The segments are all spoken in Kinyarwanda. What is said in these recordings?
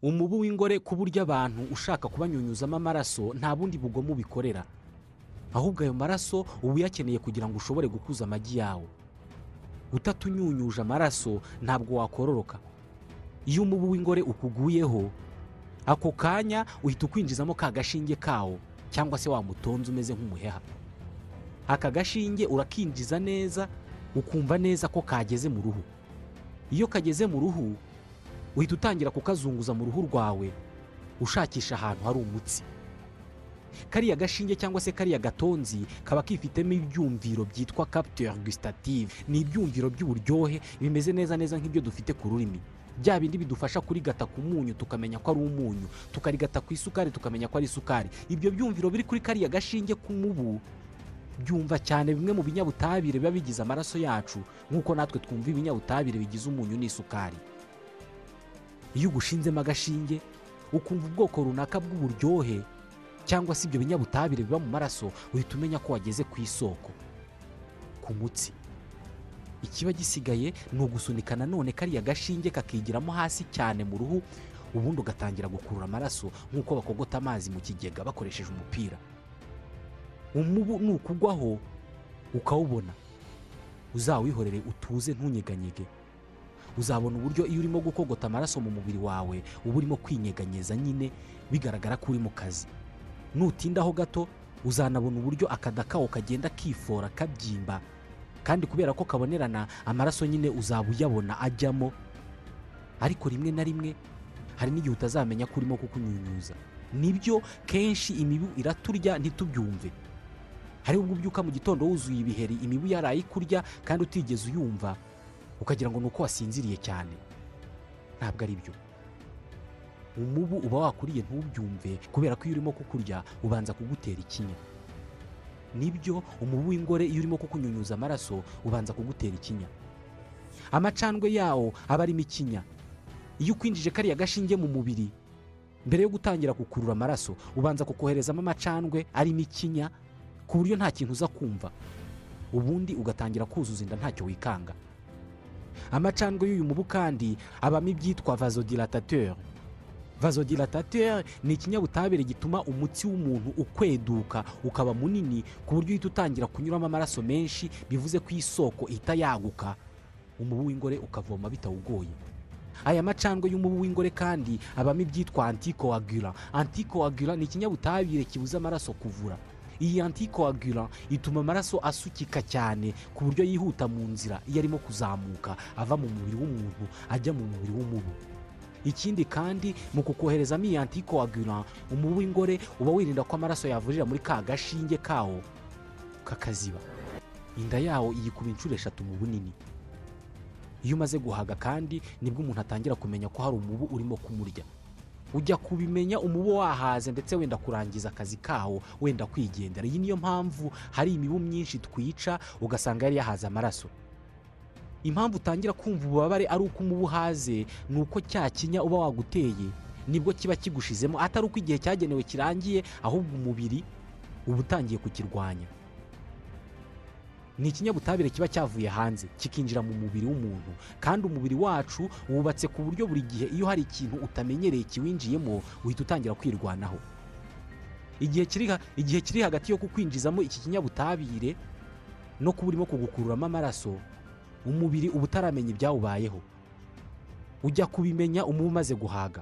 umubu w'ingore ku buryo abantu ushaka kubanyunyuzamo amaraso nta bundi bugomo ubikorera ahubwo ayo maraso uba uyakeneye kugira ngo ushobore gukuza amagi yawe utatunyunyuje amaraso ntabwo wakororoka iyo umubu w'ingore ukuguyeho ako kanya uhita ukwinjizamo ka gashinge kawo cyangwa se wamutonze umeze nk'umuheha aka gashinge urakinjiza neza ukumva neza ko kageze mu ruhu iyo kageze mu ruhu uhita utangira kukazunguza mu ruhu rwawe ushakisha ahantu hari umutsi kariya gashinge cyangwa se kariya gatonzi kaba kifitemo ibyumviro byitwa capteur gustative ni ibyumviro by'uburyohe bimeze neza neza nk'ibyo dufite ku rurimi bya bindi bidufasha kurigata ku munyu tukamenya ko ari umunyu tukarigata ku isukari tukamenya ko ari isukari ibyo byumviro biri kuri kariya gashinge k'umubu byumva cyane bimwe mu binyabutabire biba bigize amaraso yacu nk'uko natwe twumva ibinyabutabire bigize umunyu n'isukari iyo ugushinzemo agashinge ukumva ubwoko runaka bw'uburyohe cyangwa se ibyo binyabutabire biba mu maraso uhita umenya ko wageze ku isoko ku mutsi ikiba gisigaye ni ugusunika nanone kariya gashinge kakigiramo hasi cyane mu ruhu ubundi ugatangira gukurura amaraso nk'uko bakogota amazi mu kigega bakoresheje umupira umubu nukugwaho ukawubona uzawihorere utuze ntunyeganyege uzabona uburyo iyo urimo gukogota amaraso mu mubiri wawe uba urimo kwinyeganyeza nyine bigaragara ko uri mu kazi nutindaho gato uzanabona uburyo akada kawo kagenda kifora kabyimba kandi kubera ko kabonerana amaraso nyine uzaba uyabona ajyamo ariko rimwe na rimwe hari n'igihe utazamenya ko urimo kukunyunyuza nibyo kenshi imibu iraturya ntitubyumve hari ubwo ubyuka mu gitondo wuzuye ibiheri imibu yaraye ikurya kandi utigeze uyumva ukagira ngo ni uko wasinziriye cyane ntabwo ari byo umubu uba wakuriye ntubyumve kubera ko iyo urimo kukurya ubanza kugutera ikinya nibyo umubu w'ingore iyo urimo kukunyunyuza amaraso ubanza kugutera ikinya amacandwe yawo aba arimo ikinya iyo ukwinjije kariya gashinge mu mubiri mbere yo gutangira gukurura amaraso ubanza kukoherezamo amacandwe arimo ikinya ku buryo nta kintu uza kumva ubundi ugatangira kuzuza inda ntacyo wikanga amacandwe y'uyu mubu kandi abamo ibyitwa vasodilatateur vasodilatateur ni ikinyabutabire gituma umutsi w'umuntu ukweduka ukaba munini ku buryo uhita utangira kunyuramo amaraso menshi bivuze ko isoko ihita yaguka umubu w'ingore ukavoma bitawugoye aya macandwe y'umubu w'ingore kandi abamo ibyitwa antikowagura antikowagura ni ikinyabutabire kibuza amaraso kuvura iyi antikowagura ituma amaraso asukika cyane ku buryo yihuta mu nzira iyo arimo kuzamuka ava mu mubiri w'umuntu ajya mu mubiri w'umubu ikindi kandi mu kukoherezamo iyi antikowagura umubu w'ingore uba wirinda ko amaraso yavurira muri ka gashinge kawo kakaziba inda yawo iyikuba inshuro eshatu mu bunini iyo umaze guhaga kandi nibwo umuntu atangira kumenya ko hari umubu urimo kumurya ujya kubimenya umubu wahaze ndetse wenda kurangiza akazi kawo wenda kwigendera iyi niyo mpamvu hari imibu myinshi twica ugasanga yari yahaze amaraso impamvu utangira kumva ububabare ari uko umubu uhaze ni uko cya kinya uba waguteye nibwo kiba kigushizemo atari uko igihe cyagenewe kirangiye ahubwo umubiri uba utangiye kukirwanya ni ikinyabutabire kiba cyavuye hanze kikinjira mu mubiri w'umuntu kandi umubiri wacu wubatse ku buryo buri gihe iyo hari ikintu utamenyereye kiwinjiyemo uhita utangira kwirwanaho igihe kiri hagati yo kukwinjizamo iki kinyabutabire no kuba urimo kugukururamo amaraso umubiri uba utaramenya ibyawubayeho ujya kubimenya umubu umaze guhaga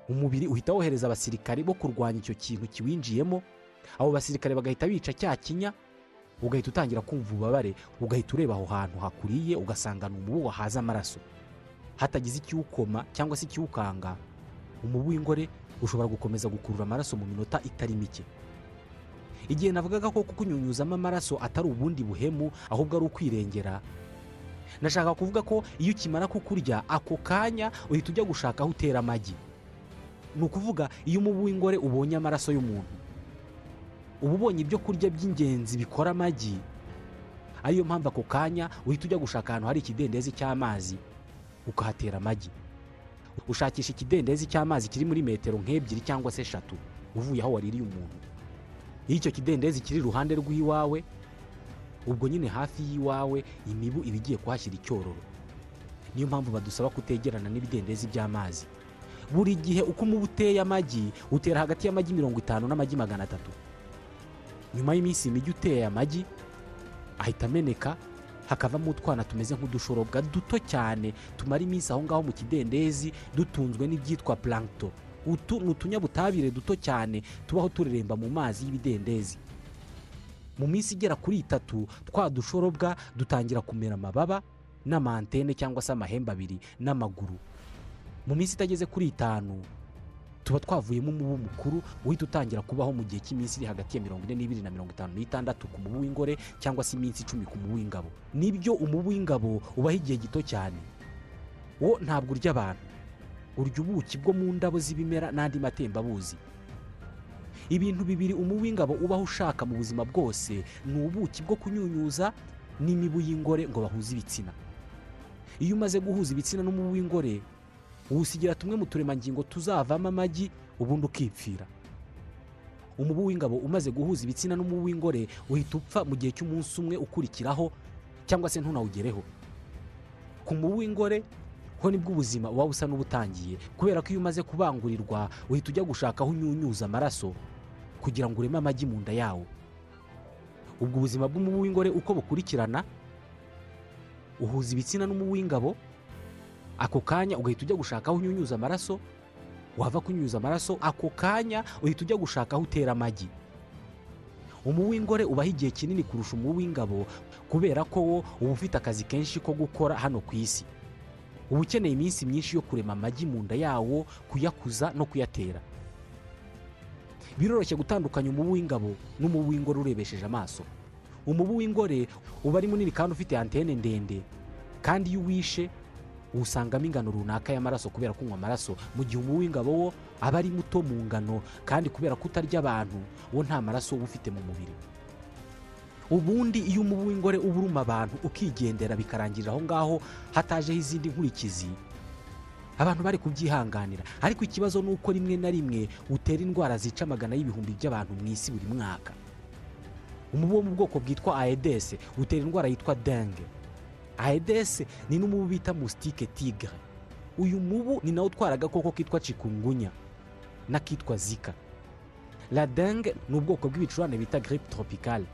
umubiri uhita wohereza abasirikare bo kurwanya icyo kintu kiwinjiyemo abo basirikare bagahita bica cya kinya ugahita utangira kumva ububabare ugahita ureba aho hantu hakuriye ugasanga ni umubu wahaze amaraso hatagize ikiwukoma cyangwa se ikiwukanga umubu w'ingore ushobora gukomeza gukurura amaraso mu minota itari mike igihe navugaga ko kukunyunyuzamo amaraso atari ubundi buhemu ahubwo ari ukwirengera nashaka kuvuga ko iyo ukimara kukurya ako kanya uhita ujya gushaka aho utera amagi ni ukuvuga iyo umubu w'ingore ubonye amaraso y'umuntu uba ubonye ibyo kurya by'ingenzi bikora amagi ariyo mpamvu ako kanya uhita ujya gushaka ahantu hari ikidendezi cy'amazi ukahatera amagi ushakisha ikidendezi cy'amazi kiri muri metero nk'ebyiri cyangwa se eshatu uvuye aho waririye umuntu iyo icyo kidendezi kiri iruhande rw'iwawe ubwo nyine hafi y'iwawe imibu iba igiye kuhashyira icyororo niyo mpamvu badusaba kutegerana n'ibidendezi by'amazi buri gihe uko umubu uteye amagi utera hagati y'amagi mirongo itanu n'amagi magana atatu nyuma y'iminsi mijyi uteye amagi ahita ameneka hakavamo utwana tumeze nk'udushorobwa duto cyane tumara iminsi aho ngaho mu kidendezi dutunzwe n'ibyitwa plankton utu ni utunyabutabire duto cyane tubaho tureremba mu mazi y'ibidendezi mu minsi igera kuri itatu twa dushorobwa dutangira kumera amababa n'amantene cyangwa se amahembe abiri n'amaguru mu minsi itageze kuri itanu tuba twavuyemo umubu mukuru uhita utangira kubaho mu gihe cy'iminsi iri hagati ya mirongo ine n'ibiri na mirongo itanu n'itandatu ku mubu w'ingore cyangwa se iminsi icumi ku mubu w'ingabo nibyo umubu w'ingabo ubaho igihe gito cyane wo ntabwo urya abantu urya ubuki bwo mu ndabo z'ibimera n'andi matembabuzi ibintu bibiri umubu w'ingabo ubaho ushaka mu buzima bwose ni ubuki bwo kunyunyuza n'imibu y'ingore ngo bahuze ibitsina iyo umaze guhuza ibitsina n'umubu w'ingore uwusigira tumwe mu turemangingo tuzavamo amagi ubundi ukipfira umubu w'ingabo umaze guhuza ibitsina n'umubu w'ingore uhita upfa mu gihe cy'umunsi umwe ukurikiraho cyangwa se ntunawugereho ku mubu w'ingore ho nibwo ubuzima uba busa n'ubutangiye kubera ko iyo umaze kubangurirwa uhita ujya gushaka aho unyunyuza amaraso kugira ngo ureme amagi mu nda yawo ubwo ubuzima bw'umubu w'ingore uko bukurikirana uhuza ibitsina n'umubu w'ingabo ako kanya ugahita ujya gushaka aho unyunyuza amaraso wava kunyunyuza amaraso ako kanya uhita ujya gushaka aho utera amagi umubu w'ingore ubaho igihe kinini kurusha umubu w'ingabo kubera ko wo uba ufite akazi kenshi ko gukora hano ku isi uba ukeneye iminsi myinshi yo kurema amagi mu nda yawo kuyakuza no kuyatera biroroshye gutandukanya umubu w'ingabo n'umubu w'ingore urebesheje amaso umubu w'ingore uba ari munini kandi ufite antene ndende kandi iyo uwishe usangamo ingano runaka y'amaraso kubera kunywa amaraso mu gihe umubu w'ingabo wo aba ari muto mu ngano kandi kubera kutarya abantu wo nta maraso uba ufite mu mubiri ubundi iyo umubu w'ingore uba uruma abantu ukigendera bikarangirira aho ngaho hatajeho izindi nkurikizi abantu bari kubyihanganira ariko ikibazo ni uko rimwe na rimwe utera indwara zica amagana y'ibihumbi by'abantu mu isi buri mwaka umubu wo mu bwoko bwitwa aedese utera indwara yitwa denge aedese ni n'umubu bita musitike tigre uyu mubu ni nawe utwara agakoko kitwa cikungunya n'akitwa zika la denge ni ubwoko bw'ibicurane bita giripe tropicale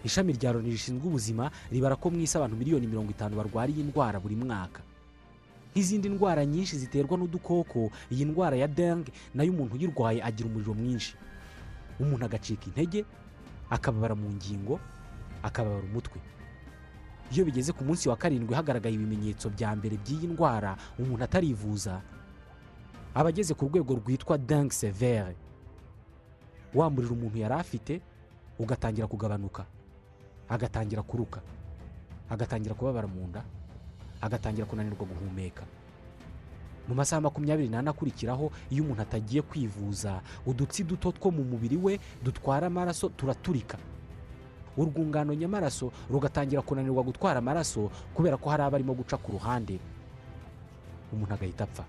ishami rya loni rishinzwe ubuzima ribara ko mu isi abantu miliyoni mirongo itanu barwara iyi ndwara buri mwaka nk'izindi ndwara nyinshi ziterwa n'udukoko iyi ndwara ya denge nayo umuntu uyirwaye agira umuriro mwinshi umuntu agacika intege akababara mu ngingo akababara umutwe iyo bigeze ku munsi wa karindwi hagaragaye ibimenyetso bya mbere by'iyi ndwara umuntu atarivuza aba ageze ku rwego rwitwa dengue severe wa muriro umuntu yari afite ugatangira kugabanuka agatangira kuruka agatangira kubabara mu nda agatangira kunanirwa guhumeka mu masaha makumyabiri n'ane akurikiraho iyo umuntu atagiye kwivuza udutsi duto two mu mubiri we dutwara amaraso turaturika urwungano nyamaraso rugatangira kunanirwa gutwara amaraso kubera ko hari abarimo guca ku ruhande umuntu agahita apfa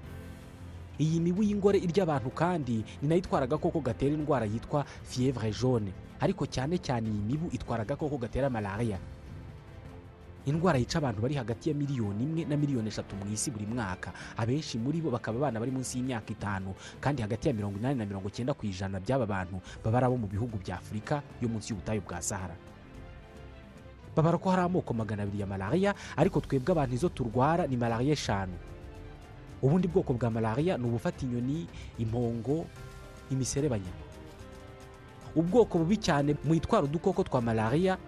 iyi mibu y'ingore irya abantu kandi ni nayo itwara agakoko gatera indwara yitwa fievre jaune ariko cyane cyane iyi mibu itwara agakoko gatera malariya indwara yica abantu bari hagati ya miliyoni imwe na miliyoni eshatu mu isi buri mwaka abenshi muri bo bakaba abana bari munsi y'imyaka itanu kandi hagati ya mirongo inani na mirongo icyenda ku ijana by'aba bantu baba ari abo mu bihugu bya afurika yo munsi y'ubutayu bwa sahara babara ko hari amoko magana abiri ya malariya ariko twebwe abantu izo turwara ni malariya eshanu ubundi bwoko bwa malariya ni ubufata inyoni impongo imiserebanya ubwoko bubi cyane mu itwara udukoko twa malariya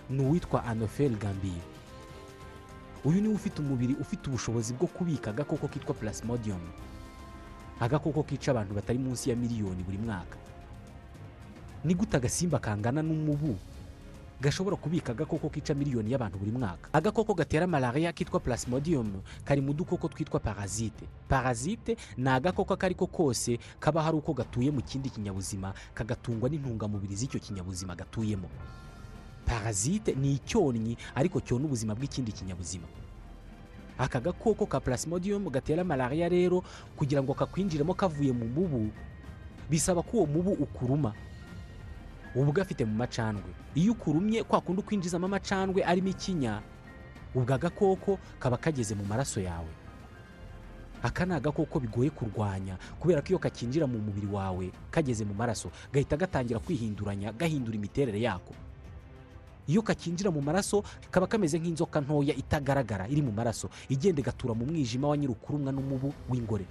ni uwitwa anoferi gambiye uyu niwe ufite umubiri ufite ubushobozi bwo kubika agakoko kitwa plasmodium agakoko kica abantu batari munsi ya miliyoni buri mwaka ni gute agasimba kangana n'umubu gashobora kubika agakoko kica miliyoni y'abantu buri mwaka agakoko gatera malariya kitwa plasmodium kari mu dukoko twitwa parasite parasite ni agakoko ako ari ko kose kaba hari uko gatuye mu kindi kinyabuzima kagatungwa n'intungamubiri z'icyo kinyabuzima gatuyemo parasite ni icyonnyi ariko cyona ubuzima bw'ikindi kinyabuzima aka gakoko ka plasmodium gatera malariya rero kugira ngo kakwinjiremo kavuye mu mubu bisaba ko uwo mubu ukuruma uba ugafite mu macandwe iyo ukurumye kwa kundi ukwinjizamo amacandwe arimo ikinya ubwo agakoko kaba kageze mu maraso yawe aka ni agakoko bigoye kurwanya kubera ko iyo kakinjira mu mubiri wawe kageze mu maraso gahita gatangira kwihinduranya gahindura imiterere yako iyo kakinjira mu maraso kaba kameze nk'inzoka ntoya itagaragara iri mu maraso igenda igatura mu mwijima wa nyirukurumwa n'umubu w'ingore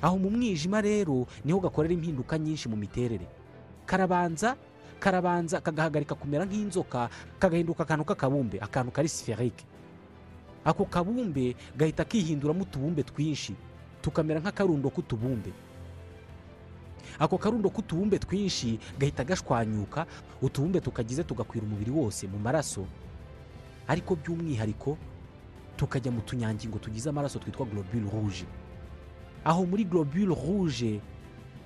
aho mu mwijima rero niho gakorera impinduka nyinshi mu miterere karabanza karabanza kagahagarika kumera nk'inzoka kagahinduka akantu k'akabumbe akantu kari siferike ako kabumbe gahita kihinduramo utubumbe twinshi tukamera nk'akarundo k'utubumbe ako karundo k'utubumbe twinshi gahita gashwanyuka utubumbe tukagize tugakwira umubiri wose mu maraso ariko by'umwihariko tukajya mu tunyangingo tugize amaraso twitwa globule rouge aho muri globule rouge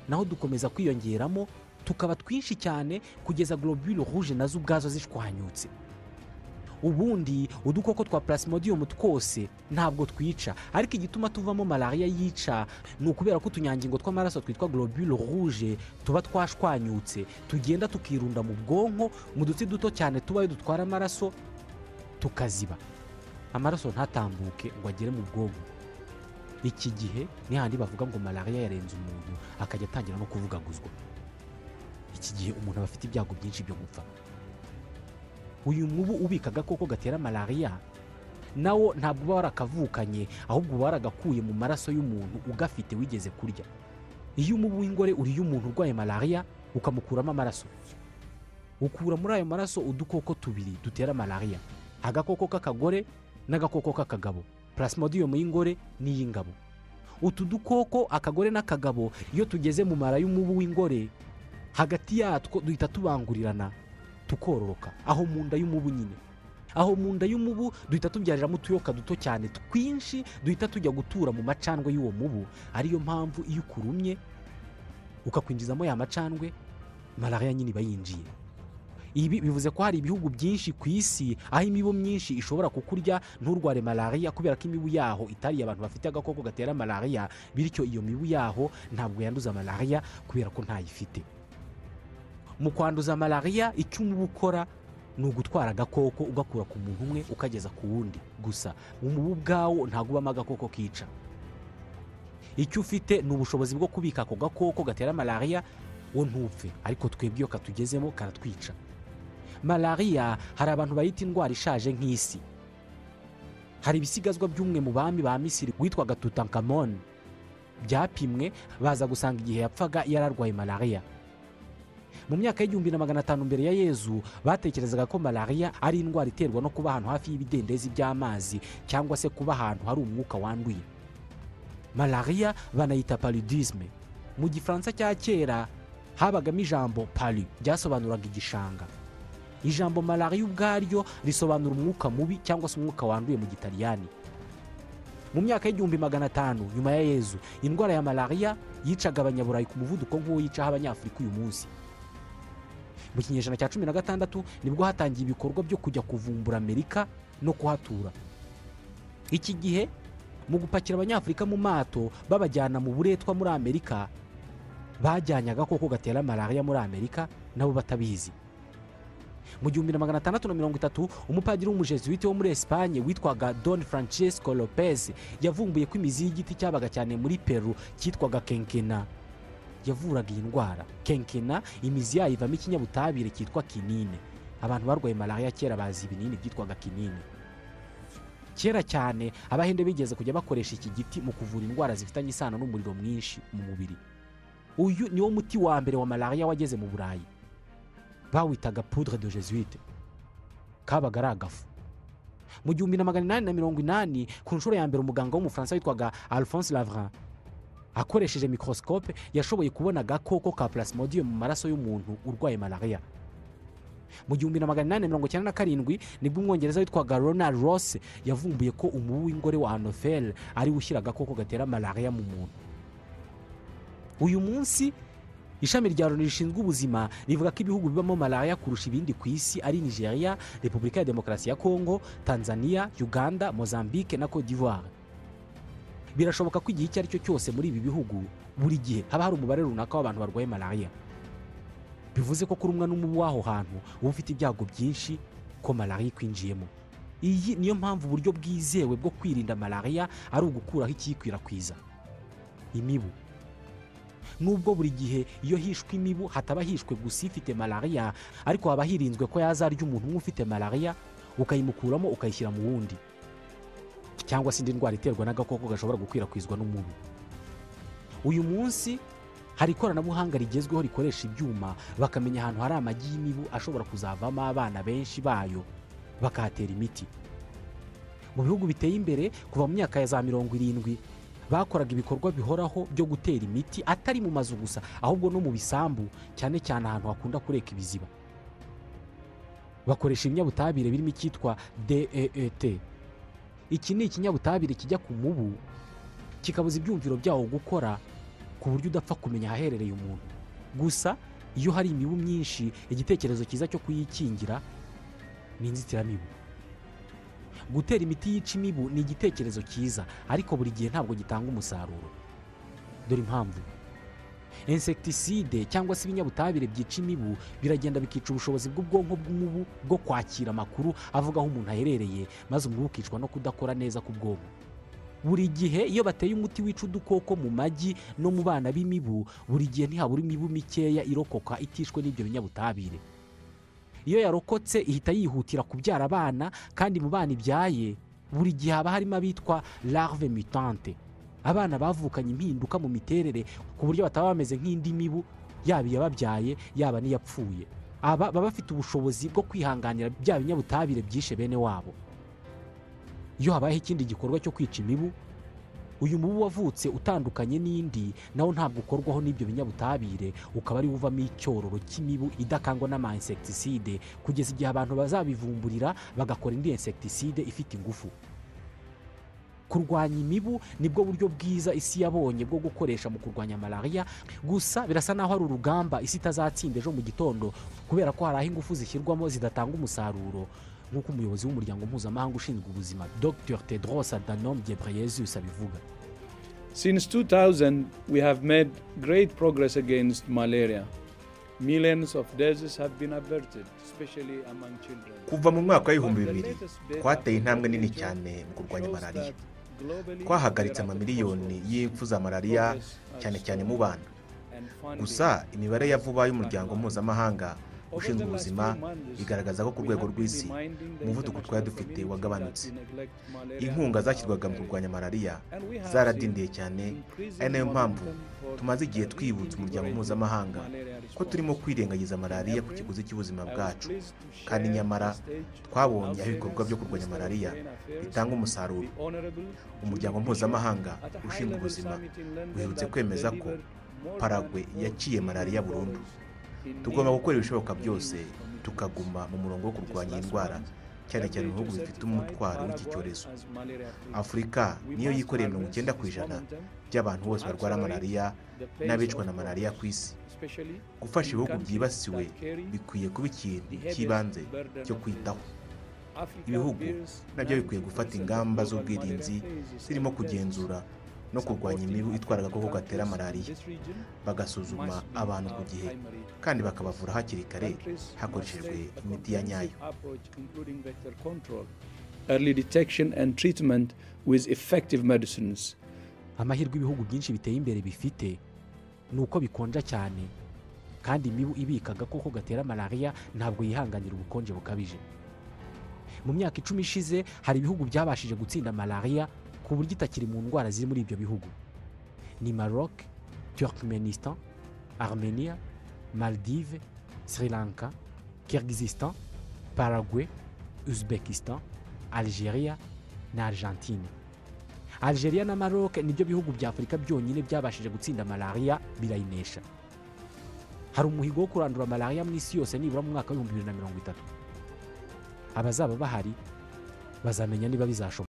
naho dukomeza kwiyongeramo tukaba twinshi cyane kugeza globule rouge nazo ubwazo zishwanyutse ubundi udukoko twa plasmodium twose ntabwo twica ariko igituma tuvamo malariya yica ni ukubera ko utunyangingo tw'amaraso twitwa globule rouge tuba twashwanyutse tugenda tukirunda mu bwonko mu dutsi duto cyane tubayo dutwara amaraso tukaziba amaraso ntatambuke ngo agere mu bwonko iki gihe ni handi bavuga ngo malariya yarenze umuntu akajya atangira no kuvugaguzwa iki gihe umuntu aba afite ibyago byinshi byo gupfa uyu mubu ubika agakoko gatera malariya nawo ntabwo uba warakavukanye ahubwo uba waragakuye mu maraso y'umuntu ugafite wigeze kurya iyo umubu w'ingore uriye umuntu urwaye malariya ukamukuramo amaraso ukura muri ayo maraso udukoko tubiri dutera malariya agakoko k'akagore n'agakoko k'akagabo plasmodium y'ingore n'iy'ingabo utu dukoko akagore n'akagabo iyo tugeze mu mara y'umubu w'ingore hagati yatwo duhita tubangurirana tukororoka aho mu nda y'umubu nyine aho mu nda y'umubu duhita tubyariramo utuyoka duto cyane twinshi duhita tujya gutura mu macandwe y'uwo mubu ariyo mpamvu iyo ukurumye ukakwinjizamo ya macandwe malariya nyine iba yinjiye ibi bivuze ko hari ibihugu byinshi ku isi aho imibu myinshi ishobora kukurya nturware malariya kubera ko imibu yaho itariye abantu bafite agakoko gatera malariya bityo iyo mibu yaho ntabwo yanduza malariya kubera ko ntayifite mu kwanduza malariya icyo umubu ukora ni ugutwara agakoko ugakura ku muntu umwe ukageza ku wundi gusa umubu ubwawo ntabwo ubamo agakoko kica icyo ufite ni ubushobozi bwo kubika ako gakoko gatera malariya wo ntupfe ariko twebwe iyo katugezemo karatwica malariya hari abantu bayita indwara ishaje nk'isi hari ibisigazwa by'umwe mu bami ba misiri witwaga tutankamoni byapimwe baza gusanga igihe yapfaga yararwaye malariya mu myaka y'igihumbi na magana atanu mbere ya yezu batekerezaga ko malariya ari indwara iterwa no kuba ahantu hafi y'ibidendezi by'amazi cyangwa se kuba ahantu hari umwuka wanduye malariya banayita paludisme mu gifaransa cya kera habagamo ijambo palu ryasobanuraga igishanga ijambo malariya ubwaryo risobanura umwuka mubi cyangwa se umwuka wanduye mu gitaliyani mu myaka y'igihumbi magana atanu nyuma ya yezu indwara ya malariya yicaga abanyaburayi ku muvuduko nk'uwo yicaho abanyafurika uyu munsi mu kinyejana cya cumi na gatandatu nibwo hatangiye ibikorwa byo kujya kuvumbura amerika no kuhatura iki gihe mu gupakira abanyafurika mu mato babajyana mu buretwa muri amerika bajyanye agakoko gatera malariya muri amerika nabo batabizi mu gihumbi na magana atandatu na mirongo itatu umupadiri w'umujesuwiti wo muri esipanye witwaga don francesco lopez yavumbuye ko imizi y'igiti cyabaga cyane muri peru cyitwaga kenkena yavuraga iyi ndwara kenkena imizi yayo ivamo ikinyabutabire cyitwa kinine abantu barwaye malariya kera bazi ibinini byitwaga kinine kera cyane abahinde bigeze kujya bakoresha iki giti mu kuvura indwara zifitanye isano n'umuriro mwinshi mu mubiri uyu niwo muti wa mbere wa malariya wageze mu burayi bawitaga poudre de jesuite kabaga ari agafu mu gihumbi na magana inani na mirongo inani ku nshuro ya mbere umuganga w'umufaransa witwaga alphonse lavrin akoresheje mikorosikope yashoboye kubona agakoko ka plasmodium mu maraso y'umuntu urwaye malariya mu gihumbi na magana inani mirongo icyenda na karindwi nibwo umwongereza witwaga ronald ross yavumbuye ko umubu w'ingore wa hanoferi ariwe ushyira agakoko gatera malariya mu muntu uyu munsi ishami rya loni rishinzwe ubuzima rivuga ko ibihugu bibamo malariya kurusha ibindi ku isi ari nigeria repubulika ya demokarasi ya kongo tanzania uganda mozambique na cote d'ivoire birashoboka ko igihe icyo ari cyo cyose muri ibi bihugu buri gihe haba hari umubare runaka w'abantu barwaye malariya bivuze ko kurumwa n'umubu w'aho hantu uba ufite ibyago byinshi ko malariya ikwinjiyemo iyi niyo mpamvu uburyo bwizewe bwo kwirinda malariya ari ugukuraho ikiyikwirakwiza imibu nubwo buri gihe iyo hishwe imibu hataba hishwe gusa ifite malariya ariko haba hirinzwe ko yazarya umuntu umwe ufite malariya ukayimukuramo ukayishyira mu wundi cyangwa se indi ndwara iterwa n'agakoko gashobora gukwirakwizwa n'umubu uyu munsi hari ikoranabuhanga rigezweho rikoresha ibyuma bakamenya ahantu hari amagi y'imibu ashobora kuzavamo abana benshi bayo bakahatera imiti mu bihugu biteye imbere kuva mu myaka ya za mirongo irindwi bakoraga ibikorwa bihoraho byo gutera imiti atari mu mazu gusa ahubwo no mu bisambu cyane cyane ahantu hakunda kureka ibiziba bakoresha ibinyabutabire birimo icyitwa DEET iki ni ikinyabutabire kijya ku mubu kikabuza ibyumviro byawo gukora ku buryo udapfa kumenya ahaherereye umuntu gusa iyo hari imibu myinshi igitekerezo cyiza cyo kuyikingira ni inzitiramibu gutera imiti yica imibu ni igitekerezo cyiza ariko buri gihe ntabwo gitanga umusaruro dore impamvu insekitiside cyangwa se ibinyabutabire byica imibu biragenda bikica ubushobozi bw'ubwonko bw'umubu bwo kwakira amakuru avuga aho umuntu aherereye maze umubu ukicwa no kudakora neza k'ubwonko buri gihe iyo bateye umuti wica udukoko mu magi no mu bana b'imibu buri gihe ntihabura imibu mikeya irokoka itishwe n'ibyo binyabutabire iyo yarokotse ihita yihutira kubyara abana kandi mu bana ibyaye buri gihe haba harimo abitwa larve mutante abana bavukanye impinduka mu miterere ku buryo bataba bameze nk'indi mibu yaba iyababyaye yaba n'iyapfuye aba baba bafite ubushobozi bwo kwihanganira bya binyabutabire byishe bene wabo iyo habayeho ikindi gikorwa cyo kwica imibu uyu mubu wavutse utandukanye n'indi nawo ntabwo ukorwaho n'ibyo binyabutabire ukaba ariwo uvamo icyororo cy'imibu idakangwa n'ama insekitiside kugeza igihe abantu bazabivumburira bagakora indi insekitiside ifite ingufu kurwanya imibu nibwo buryo bwiza isi yabonye bwo gukoresha mu kurwanya malariya gusa birasa naho ari urugamba isi itazatsinda ejo mu gitondo kubera ko hari aho ingufu zishyirwamo zidatanga umusaruro nk'uko umuyobozi w'umuryango mpuzamahanga ushinzwe ubuzima dr tedros adhanom ghebreyesus abivuga Since 2000, we have made great progress against malaria. Millions of deaths have been averted, especially among children. kuva mu mwaka w'ibihumbi But the bibiri latest data twateye intambwe from nini WHO cyane mu kurwanya shows malariya that globally twahagaritse there are amamiliyoni proposals, y'impfu za malariya cyane cyane mu bana and funding. gusa imibare ya vuba y'umuryango mpuzamahanga ushinzwe ubuzima igaragaza ko ku rwego rw'isi umuvuduko twari dufite wagabanutse inkunga zashyirwaga mu kurwanya malariya zaradindiye cyane ari nayo mpamvu tumaze igihe twibutsa umuryango mpuzamahanga ko turimo kwirengagiza malariya ku kiguzi cy'ubuzima bwacu kandi nyamara twabonye aho ibikorwa byo kurwanya malariya bitanga umusaruro umuryango mpuzamahanga ushinzwe ubuzima uherutse kwemeza ko paragwe yaciye malariya burundu tugomba gukora ibishoboka byose tukaguma mu murongo wo kurwanya iyi ndwara cyane cyane mu bihugu bifite umutwaro w'iki cyorezo afurika niyo yikoreye mirongo icyenda ku ijana by'abantu bose barwara malariya n'abicwa na malariya ku isi gufasha ibihugu byibasiwe bikwiye kuba ikintu cy'ibanze cyo kwitaho ibihugu nabyo bikwiye gufata ingamba z'ubwirinzi zirimo kugenzura no kurwanya imibu itwara agakoko gatera malariya bagasuzuma abantu ku gihe kandi bakabavura hakiri kare hakoreshejwe imiti ya nyayo Early detection and treatment with effective medicines. amahirwe ibihugu byinshi biteye imbere bifite ni uko bikonja cyane kandi imibu ibika agakoko gatera malariya ntabwo yihanganira ubukonje bukabije mu myaka icumi ishize hari ibihugu byabashije gutsinda malariya ku buryo itakiri mu ndwara ziri muri ibyo bihugu ni maroc turkmenistan armenia maldive sri lanka kirgizistan paraguay uzbekistan algeria na argentine algeria na maroc nibyo bihugu bya afurika byonyine byabashije gutsinda malariya birayinesha hari umuhigo wo kurandura malariya mu isi yose nibura mu mwaka w'ibihumbi bibiri na mirongo itatu abazaba bahari bazamenya niba bizashoboka